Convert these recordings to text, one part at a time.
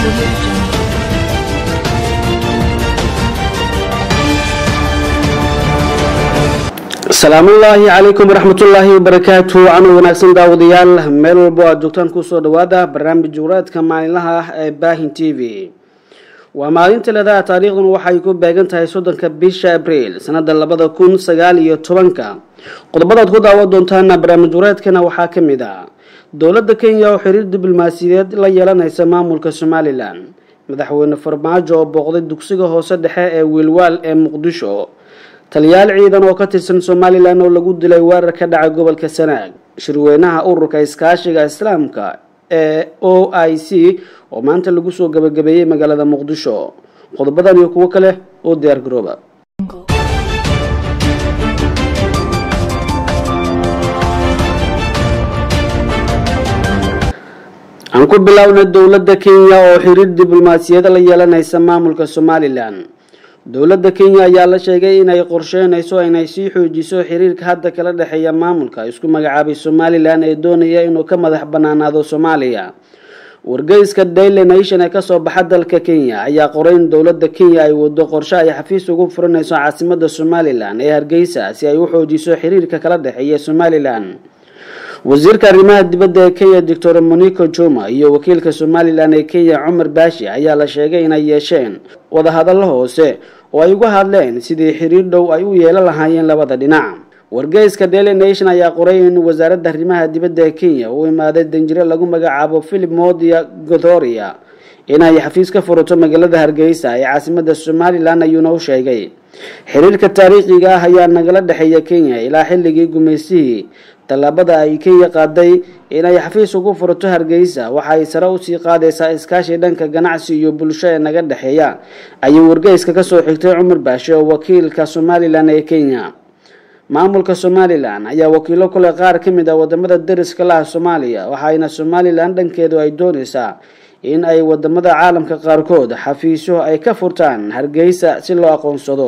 Audio Jungle. asalaamullaahi calaykum waraxmatullaahi wabarakaatu canu wanaagsan daawadayaal meel walbo aad joogtaan kusoo dhawaada barnaamij juuraadka maalinlaha ah ee baahin t v waa maalinta leedaha taariikhduna waxay ku beegan tahay soddonka bisha abriil sanada labada kun sagaal iyo tobanka qodobadaad ku daawan doontaana barnaamij juuraadkana waxaa ka mid ah dowladda kenya oo xiriir diblomaasiyadeed la yeelanaysa maamulka somalilan madaxweyne farmaajo oo booqday dugsiga hoose dhexe ee wiilwaal ee muqdisho taliyaal ciidan oo ka tirsan somalilan oo lagu dilay weerar ka dhacay gobolka sanaag shirweynaha ururka iskaashiga islaamka ee o i c oo maanta lagu soo gabagabeeyey magaalada muqdisho qodobadan iyo kuwo kale oo diyaar garooba aan ku bilownay dowladda kenya oo xiriir diblomaasiyad la yeelanaysa maamulka somalilan dowladda kenya ayaa la sheegay inay qorsheynayso inay sii xoojiso xiriirka hadda kala dhexeeya maamulka isku magacaabay somalilan ee doonaya inuu ka madax banaanaado soomaaliya wargeyska daily nation ee kasoo baxa dalka kenya ayaa qoray in dowladda kenya ay wado qorshe ay xafiis ugu furanayso caasimada somalilan ee hargeysa si ay u xoojiso xiriirka kala dhexeeya somalilan wasiirka arrimaha dibadda ee kenya doctor monico juma iyo wakiilka somalilan ee kenya cumar baashi ayaa la sheegay inay yeesheen wadahadallo hoose oo ay uga hadleen sidii xiriir dhow ay u yeelan lahaayeen labada dhinac wargeyska daily nation ayaa qoray in wasaaradda arrimaha dibadda ee kenya uu imaaday danjire lagu magacaabo philip modia gothoria inay xafiis ka furato magaalada hargeysa ee caasimada somalilan ayuuna u sheegay xiriirka taariikhiga ah ayaa nagala dhexeeya kenya ilaa xilligii gumaysihii tallaabada ay kenya qaaday inay xafiis ugu furato hargeysa waxa ay sare usii qaadaysaa iskaashi dhanka ganacsi iyo bulsho ee naga dhexeeya ayuu wargeyska kasoo xigtay cumar baashe oo wakiilka somalilan ee kenya maamulka somalilan ayaa wakiilo kule qaar ka mid ah wadamada dariska laha soomaaliya waxaayna somalilan dhankeedu ay doonaysaa in ay wadamada caalamka qaarkood xafiisyo ay ka furtaan hargeysa si loo aqoonsado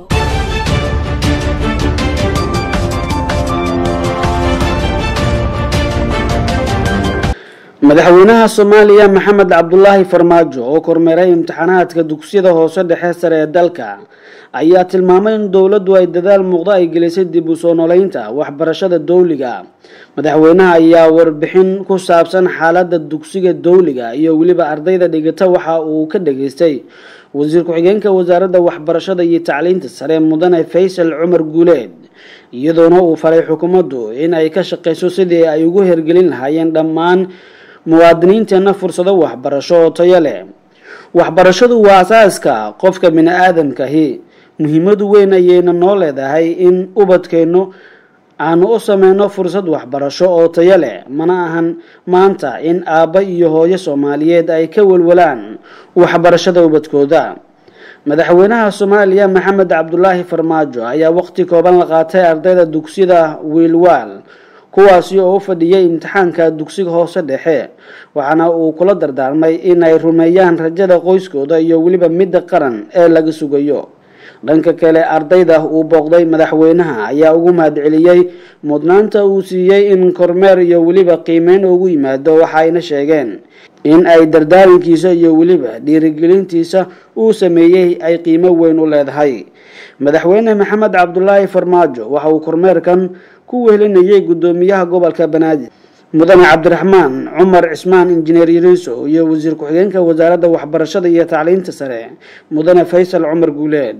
madaxweynaha soomaaliya maxamed cabdulaahi farmaajo oo kormeeray imtixaanaadka dugsiyada hoose dhexe sare ee dalka ayaa tilmaamay in dowladdu ay dadaal muuqdo ay gelisay dib u soo noleynta waxbarashada dowliga madaxweynaha ayaa warbixin ku saabsan xaaladda dugsiga dowliga iyo weliba ardayda dhigata waxa uu ka dhageystay wasiir ku-xigeenka wasaaradda waxbarashada iyo tacliinta sare mudane faysal cumar guuleed iyadoona uu faray xukuumaddu in ay ka shaqeyso sidii ay ugu hergelin lahaayeen dhammaan muwaadiniinteenna fursado waxbarasho oo tayo leh waxbarashadu waa asaaska qofka bini aadamkahi muhiimadu weyn ayayna noo leedahay in ubadkeennu aanu u sameyno fursad waxbarasho oo tayo leh mana ahan maanta in aabba iyo hooyo soomaaliyeed ay ka welwalaan waxbarashada ubadkooda madaxweynaha soomaaliya maxamed cabdulaahi farmaajo ayaa waqti kooban la qaatay ardayda dugsiyada wiilwaal kuwaasi oo u fadhiyay imtixaanka dugsiga hoose dhexe waxaana uu kula dardaarmay inay rumeeyaan rajada qoyskooda iyo weliba midda qaran ee laga sugayo dhanka kale ardayda uu booqday madaxweynaha ayaa ugu mahadceliyey mudnaanta uu siiyey in kormeer iyo weliba qiimeyn ugu yimaado waxayna sheegeen in ay dardaarankiisa iyo weliba dhiirigelintiisa uu sameeyey ay qiimo weyn u leedahay madaxweyne maxamed cabdulaahi farmaajo waxa uu kormeerkan ku wehelinayay guddoomiyaha gobolka banaadir mudane cabdiraxmaan cumar cismaan injineer yariiso iyo wasiir ku-xigeenka wasaaradda waxbarashada iyo tacliinta sare mudane faysal cumar guuleed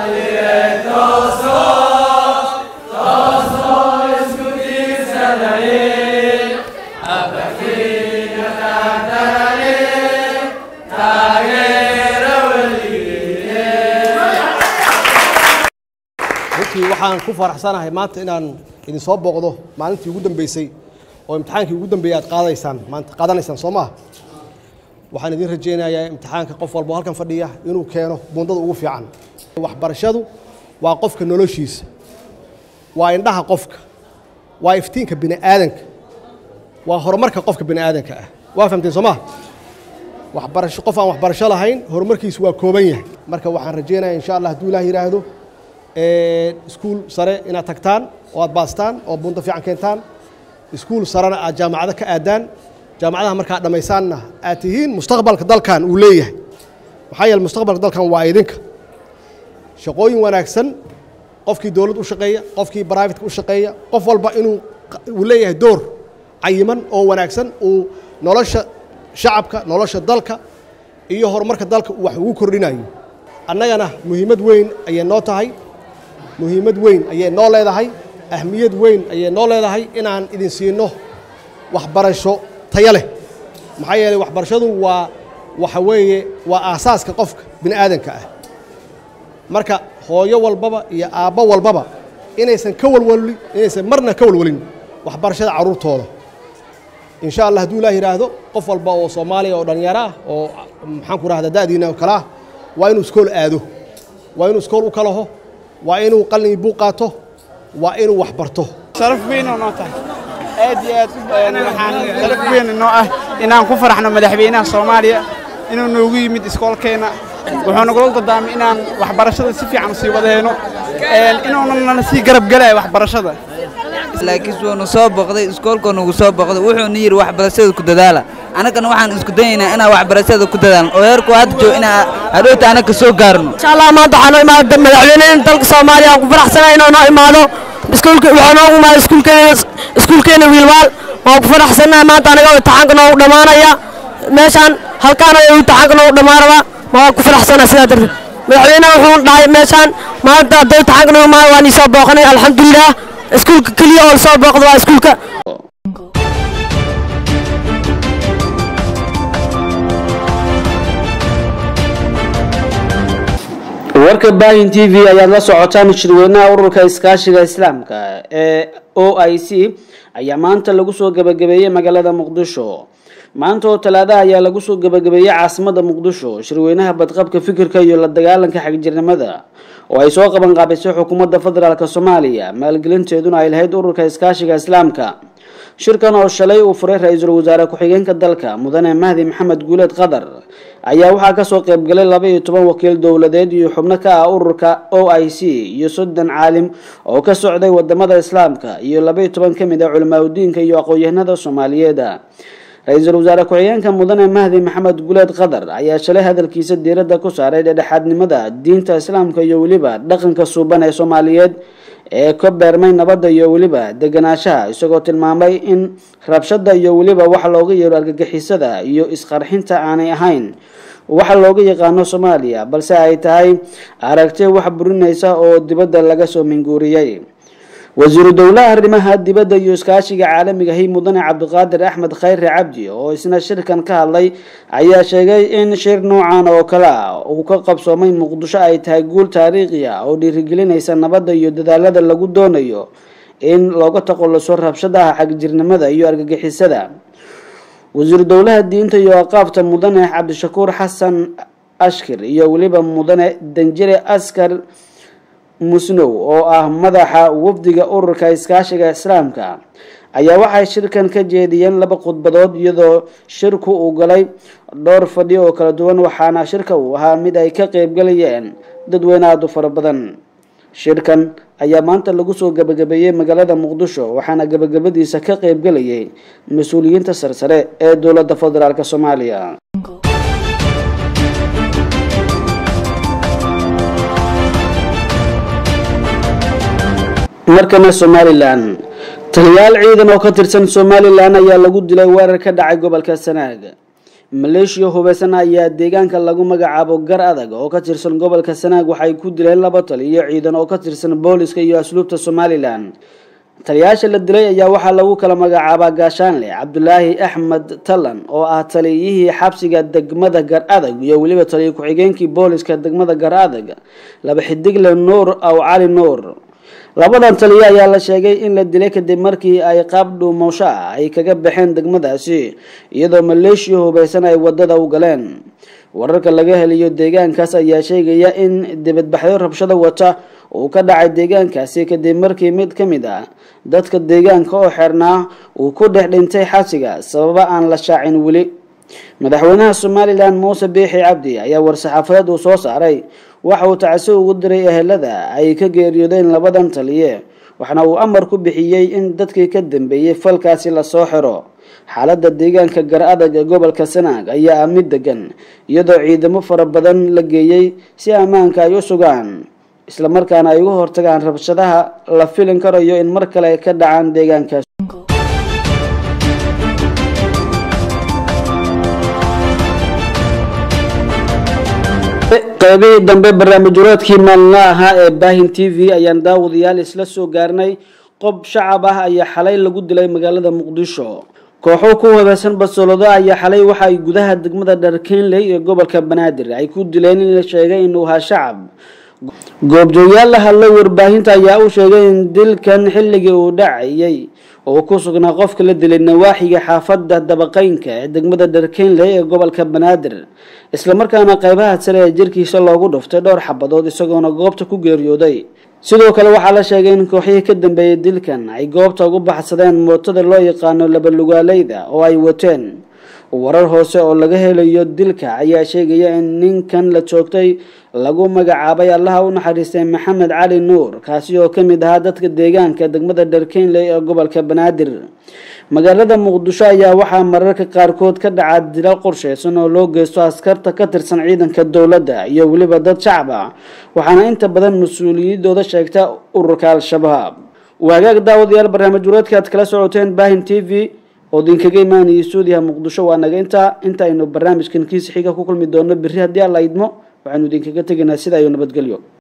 runtii waxaan ku faraxsanahay maanta inaan idin soo booqdo maalintii ugu dambeysay oo imtixaankii ugu dambeeyey aad qaadaysaan maanta qaadanaysaan soo maha waxaan idin rajaynayaa imtixaanka qof walbo halkan fadhiya inuu keeno bundada ugu fiican waxbarashadu waa qofka noloshiisa waa indhaha qofka waa iftiinka bini aadanka waa horumarka qofka bini aadanka ah waa fahamteen soo maha waxbarasho qof aan waxbarasho lahayn horumarkiisu waa kooban yahay marka waxaan rajaynayaa insha allah hadduu ilaah yidhaahdo iskuul sare inaad tagtaan oo aad baastaan oo bunto fiican keentaan iskuul sarena aad jaamacado ka aadaan jaamacadaha markaa dhammaysaanna aad tihiin mustaqbalka dalkan uu leeyahay maxaa yeele mustaqbalka dalkan waa idinka shaqooyin wanaagsan qofkii dowladd u shaqeeya qofkii braivatka u shaqeeya qof walba inuu uu leeyahay door cayiman oo wanaagsan uu nolosha shacabka nolosha dalka iyo horumarka dalka wax ugu kordhinayo annagana muhiimad weyn ayay noo tahay muhiimad weyn ayay noo leedahay ahmiyad weyn ayay noo leedahay inaan idin siino waxbarasho tayo leh maxaa yeelay waxbarashadu waa waxa weeye waa aasaaska qofka bini aadanka ah marka hooyo walbaba iyo aabbo walbaba inaysan ka walwalin inaysan marna ka walwalin waxbarashada carruurtooda insha allah hadduu ilaah yidhaahdo qof walba oo soomaaliya oo dhallinyaro ah oo maxaan ku rahda da'diina oo kale ah waa inuu iskool aado waa inuu iskool u kalaho waa inuu qalin buuq qaato waa inuu wax barto sharaf weyn oo noo tahay aad iyo aad waxaan sharaf weyn noo ah inaan ku faraxno madaxweynaha soomaaliya inuu noogu yimid iskoolkeenna wuxuu nagula dardaamay inaan waxbarashada si fiican usii wadahayno inuunan nala sii garab galaya waxbarashada laakiin wuunu soo boqday iskoolka nugu soo boqday wuxuuna yidhi waxbarashada ku dadaala annagana waxaan isku dayaynaa inaan waxbarashada ku dadaalno oo heerku hadda joog inaan hadhowta annaga soo gaarno insha allah maanta waxaa noo imaada madaxweynaha dalka soomaaliya aan ku faraxsanahay inuu noo imaado iskuulka waxaa noogu imaada iskuulkeena iskuulkeena wiilwaal waan ku faraxsanahay maanta anaga imtixaanka noogu dhammaanaya meeshaan halkaana imtixaanka noogu dhammaanaba waan ku faraxsanahay sidaa darteed madaxweynaha wuxuu dhahay meeshaan maanta hadday imtixaanka noogu imaado waan isoo booqanay alxamdulilah iskuulka keliya oo lasoo booqdo waa iskuulka warka baahin t v ayaad la socotaan shirweynaha ururka iskaashiga islaamka ee o i c ayaa maanta lagu soo gabagabeeyey magaalada muqdisho maanta oo talaadaha ayaa lagu soo gabagabeeyey caasimada muqdisho shirweynaha badqabka fikirka iyo la dagaalanka xagjirnimada oo ay soo qaban qaabisay xukuumadda federaalk soomaaliya maalgelinteeduna ay lahayd ururka iskaashiga islaamka shirkan oo shalay uu furay ra-iisul wasaare ku-xigeenka dalka mudane mahdi maxamed guuleed qadar ayaa waxaa kasoo qeybgalay laba iyo toban wakiil dowladeed iyo xubno ka ah ururka o i c iyo soddon caalim oo ka socday wadamada islaamka iyo laba iyo toban kamid ah culimaadudiinka iyo aqoon-yahanada soomaaliyeed ra-iisul wasaare ku-xigeenka mudane mahdi maxamed guuleed qadar ayaa shalay hadalkiisa diiradda ku saaray dhedhexaadnimada diinta islaamka iyo weliba dhaqanka suuban ee soomaaliyeed ee ka beermay nabadda iyo weliba deganaanshaha isagoo tilmaamay in rabshada iyo weliba waxa looga yeero argagixisada iyo isqarxinta aanay ahayn waxa looga yaqaano soomaaliya balse ay tahay aragti wax burinaysa oo dibadda laga soo minguuriyey wasiiru dowlaha arrimaha dibadda iyo iskaashiga caalamigahi mudane cabdiqaadir axmed khayre cabdi oo isna shirkan ka hadlay ayaa sheegay in shir noocan oo kale ah uu ka qabsoomay muqdisho ay tahay guul taariikhi ah oo dhiirigelinaysa nabadda iyo dadaalada lagu doonayo in looga taqoluso rabshadaha xagjirnimada iyo argagixisada wasiiru dowlaha diinta iyo aqaafta mudane cabdishakuur xasan ashkir iyo weliba mudane danjire askar musnow oo ah madaxa wafdiga ururka iskaashiga islaamka ayaa waxay shirkan ka jeediyeen laba khudbadood iyadoo shirku uu galay dhowr fadhi oo kala duwan waxaana shirka uu ahaa mid ay ka qeybgalayeen dadweyne aada u fara badan shirkan ayaa maanta lagu soo gabagabeeyey magaalada muqdisho waxaana gabagabadiisa ka qeybgalayay mas-uuliyiinta sarsare ee dowladda federaalk soomaaliya markana somalilan taliyaal ciidan oo ka tirsan somalilan ayaa lagu dilay weerar ka dhacay gobolka sanaag maleeshiya hubeysan ayaa deegaanka lagu magacaabo gar adag oo ka tirsan gobolka sanaag waxay ku dileen laba taliyo ciidan oo ka tirsan booliska iyo asluubta somalilan taliyayaasha la dilay ayaa waxaa lagu kala magacaabaa gaashaanle cabdulaahi axmed talan oo ah taliyihii xabsiga degmada gar adag iyo weliba taliyo ku-xigeenkii booliska degmada gar adag laba xidigle nuur aw cali nuur labadan taliyo ayaa la sheegay in la dilay kadib markii ay qaab dhuumasho ah ay kaga baxeen degmadaasi iyadoo maleeshiya hubeysan ay wadada u galeen wararka laga heliyo deegaankaas ayaa sheegaya in dibadbaxyo rabshado wata uu ka dhacay deegaankaasi kadib markii mid ka mid ah dadka deegaanka oo xirnaa uu ku dhex dhintay xabsiga sababa aan la shaacin weli madaxweynaha somalilan muuse biixi cabdi ayaa war-saxaafadeed uu soo saaray waxa uu tacsi ugu diray ehelada ay ka geeriyoodeen labadan taliye waxna uu amar ku bixiyey in dadkii ka dambeeyey falkaasi lasoo xiro xaaladda deegaanka gar adag ee gobolka sanaag ayaa ah mid degan iyadoo ciidamo fara badan la geeyey si ammaanka ay u sugaan islamarkaana ay uga hortagaan rabshadaha la filin karayo in mar kale ka dhacaan deegaankaas qaybihii dambe barnaamijyaroodkii maalinla ahaa ee baahin t v ayaan daawadayaal isla soo gaarnay qob shacab ah ayaa xalay lagu dilay magaalada muqdisho kooxo ku habaysan basolado ayaa xalay waxa ay gudaha degmada dharkenley ee gobolka banaadir ay ku dileen in la sheegay inuu ahaa shacab goobjoogayaal la hadlay warbaahinta ayaa u sheegay in dilkan xilligii uu dhacayay oo ku sugnaa qofka la dilay nawaaxiga xaafada dabaqeynka ee degmada dharkenley ee gobolka banaadir islamarkaana qaybaha sare ee jirkiisa loogu dhuftay dhowr xabadood isagoona goobta ku geeriyooday sidoo kale waxaa la sheegay in kooxihii ka dambeeyay dilkan ay goobta ugu baxsadeen mootada loo yaqaano labalugaaleyda oo ay wateen warar hoose oo laga helayo dilka ayaa sheegaya in ninkan la joogtay lagu magacaabay allaha u naxariistay maxamed cali nuur kaasi oo ka mid ahaa dadka deegaanka degmada dharkenley ee gobolka banaadir magaalada muqdisho ayaa waxaa mararka qaarkood ka dhaca dilal qorsheysan oo loo geysto askarta ka tirsan ciidanka dowladda iyo weliba dad shacab ah waxaana inta badan mas-uuliyadooda sheegta ururka al-shabaab waagaag daawadayaal barnaamij wareedka aad kala socoteen baahin t v oo idinkaga imaanayay suudiyaha muqdisho waa naga intaa inta aynu barnaamijkan kiisa xiga ku kulmi doono berri haddii alla idmo waxaynu idinkaga tegaynaa sida iyo nabadgelyo